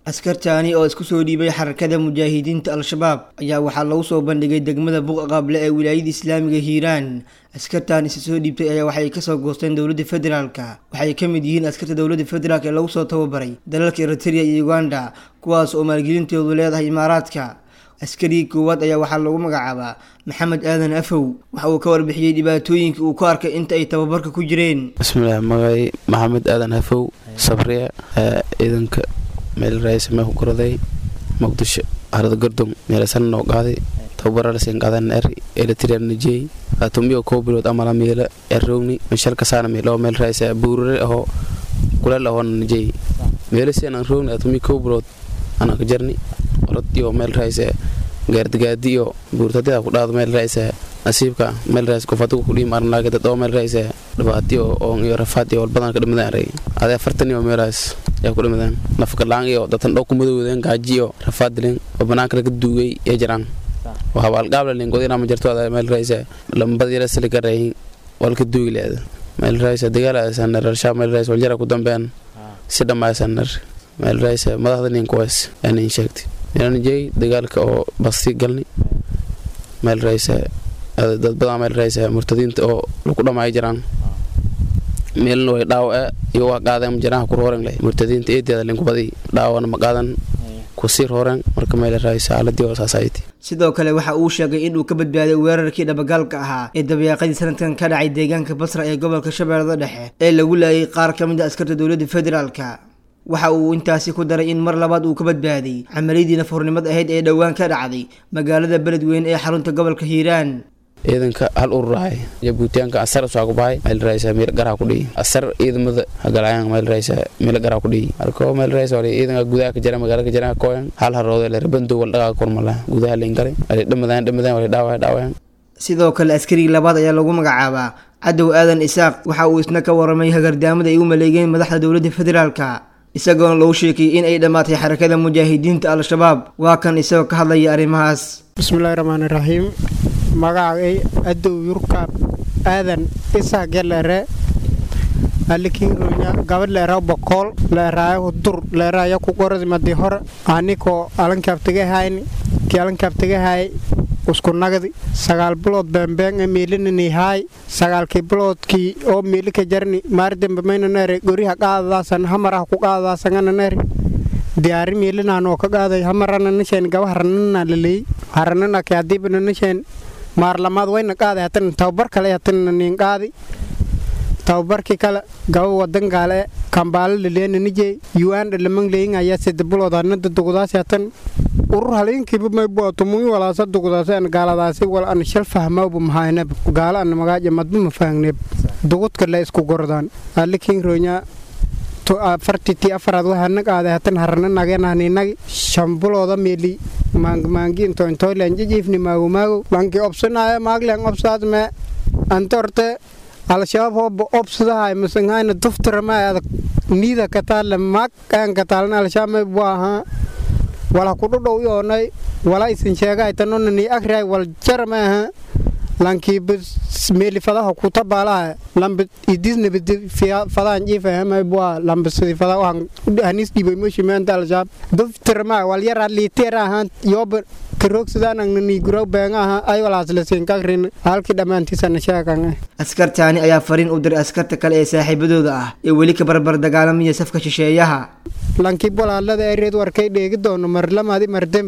askartaani oo isku soo dhiibay xarakada mujaahidiinta al-shabaab ayaa waxaa lagu soo bandhigay degmada buqa qable ee wilaayada islaamiga hiiraan askartaan isa soo dhiibtay ayaa waxay kasoo goosteen dowladda federaalka waxay ka mid yihiin askarta dowladda federaalk ee lagu soo tababaray dalalka eritrea iyo uganda kuwaas oo maalgelintoodu leedahay imaaraadka askarigii koowaad ayaa waxaa lagu magacaabaa maxamed aadan afow waxa uu ka warbixiyey dhibaatooyinka uu ku arkay inta ay tababarka ku jireen bismillaah magacay maxamed aadan hafow sabriya ciidanka meel raaysa mee ku koraday muqdisho harada gordon meelasan noo qaaday tababaralasin qaadan er eritrea najey atumiyo koo bilood amala meela errowni mishalka saana meelo meel raaysa buurare aho kuleel ahoona najey meelasian aan rowni atumi koo bilood anaa ka jarni orod iyo meel raaysa gaardigaadi iyo buurtadida ku dhaado meel raaysa nasiibka meel raaysa kufadigu kudhiim arnaaga dad oo meel raaysa dhibaatiyo oon iyo rafaad iyo walbadan ka dhimadaan aray adee afartan iyo meelaas yaa ku dhimadaan nafkalaan iyo datan dhow ku madowdeen gaaji iyo rafaad dileen oo banaanka laga duugay ee jiraan waxaaba alqaablalin godina ma jirto adaa meel raaysa lambad yara sili garayin walka duugi leeda meel raaysa dagaalasanar arshaa meel raaysa waljara ku dambean si dhammaysanar meel raaysa madaxda nin kuwaas aanin sheegtay meelanjey dagaalka oo basti galni meel raaysa dad badan meel raaysa murtadiinta oo lagu dhamaayo jiraan meelna way dhaawace iyo waa qaadeen jiraha ku rooren leh murtadiinta eedeeda linkubadi dhaawana ma qaadan kusii rooren marka meel raaysa xaaladii oo saasayti sidoo kale waxa uu sheegay inuu ka badbaaday weerarkii dhabagaalka ahaa ee dabayaaqadii sanadkan ka dhacay deegaanka basra ee gobolka shabeellada dhexe ee lagu laayay qaar ka mid a askarta dowladda federaalka waxa uu intaasi ku daray in mar labaad uu ka badbaaday camaliyadii nafurnimad ahayd ee dhowaan ka dhacday magaalada beledweyne ee xarunta gobolka hiiraan ciidanka hal ururahay jabuutiyaanka asar usaa ku bahay meel raaysa meel garaa ku dhiyi asar ciidamada hagalaayaan meel raaysa meel garaa ku dhiyi marka meel raaysa wali ciidanka gudaha ka jira magaalada ka jira kooyan hal haroodo le rabando wal dhagaa kormala gudaha leen galay wali dhamadaan dhamadaan wali dhaawaya dhaawayaan sidoo kale askarigii labaad ayaa lagu magacaabaa cadow aadan isaaq waxa uu isna ka waramay hagardaamada ay u maleegeen madaxda dowladda federaalka isagoona lagu sheekiyey in ay dhammaatay xarakada mujaahidiinta al-shabaab waa kan isagoo ka hadlaya arrimahaas bismillahi raxmaani raxiim magacay adow yurkaab aadan isaa gelere alikironya gabadh leeraa bokool leeraayo dur leeraayo ku qoradi madi hore anikoo alankaabtagahayni kii alankaabtagahay usku nagdi sagaal bilood beembeeng e miilinani haay sagaalkii biloodkii oo miili ka jarni maardembe maynanere goriha qaadadaasan hamaraha ku qaadadaasangananere diyaari miilinanoo ka qaaday hamarana nasheen gaba haranana laleey haranana ke hadiibana nasheen maarlamaad wayna qaaday hatan tababar kale hatan nin qaadi tababarkii kale gaba wadankaale kambaalo laleena nijey yuanda lamang leyin ayaa sida bilood anada dugdaasi hatan urur halinkiiba maybuatumuyi walaasa dugdaasi an gaaladaasi wal an shal fahmawba mahaynab gaala an magaaja madba ma fahangneb dugudka le isku gordaan alikin ronya afartitii afaraad waxaana qaaday hatan harana nagenahninagi shambulooda meeli maangmaangi into intoylen jijiifni maago maago lanki obsanaya maaglen obsaadme antorte al-shabaab hooba obsadahay masangayna duftarama adag niida kataale maag aan kataalna al-shabaab may buahaa wala kudhodhow yoonay wala isin sheegay tanonani agray wal jarama aha lankiiba meeli fadaha kutabaalaha lamba idisnabadi fadaan jiifahama bua lamba sidi fada waxan hanis dhibay moshimeenta al-shabaab duftarama wal yaraa liiteer ahaan yooba karoogsadaanan guraw beenga aha ay walaaslasiinkagrin halkii dhammaantiisana sheegan askartaani ayaa fariin u diray askarta kale ee saaxiibadooda ah ee weli ka barbar dagaalamaya safka shisheeyaha lankii walaalada ereed warkay dheegi doono marlamadi mardem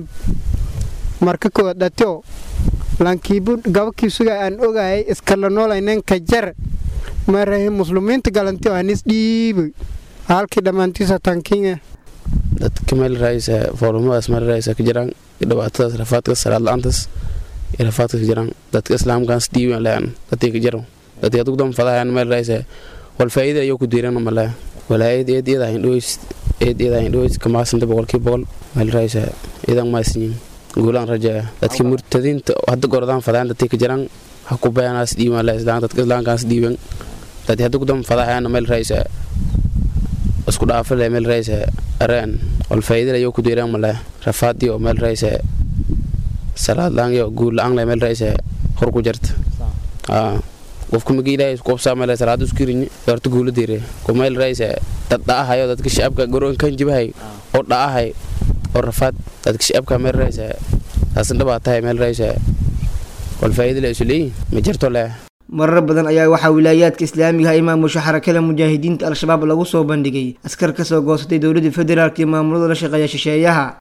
marka kood dhatio lankiibu gabakii suga aan ogayay iskala noolaynen ka jar marahe muslimiinta galantio hanis dhiibay halkii dhammaantiisa tankinga dadka meel raaysa foorumadaas meel raaysa ka jiraan dhibaatadaas rafaadka salaad la-aantaas iyo rafaadka ka jiraan dadka islaamkaas dhiiban lean dadkii ka jiro dadkii adug dan fadahayan meel raaysa wal faa'iida ayuu ku diiran malaa walaayad eed iyada hindhoys eed iyada hindhoys kamaasanta boqolkii boqol meel raaysa idan maasinyin guulaan rajaa dadka murtadiinta hadda gordaan fadahan dadkii ka jiraan ha ku bayanaas dhiiban le islaan dadka islaamkaas dhiiban dadkii hadda gudam fadahayana meel raaysa isku dhaafa le meel raaysa areen wal faa'iida ayuu ku diiran malaa rafaadiyo meel raaysa salaad la-aan iyo guul la-aan le meel raaysa hor ku jirta qofka magi ilaahay isku qabsaa meel salaad isku riñi horta guula diire ko meel raaysa dad dhaahayo dadka shacabka garoon kan jibahay oo dhaahay oo rafaad dadka shacabka meel raaysa taasan dhabaa tahay meel raaysa wal faa'iido la isu leeyihin ma jirto leh marar badan ayaa waxaa wilaayaadka islaamiga ah imaamusha xarakada mujaahidiinta al-shabaab lagu soo bandhigay askar kasoo goosatay dowladda federaalk iyo maamulada la shaqeeya shisheeyaha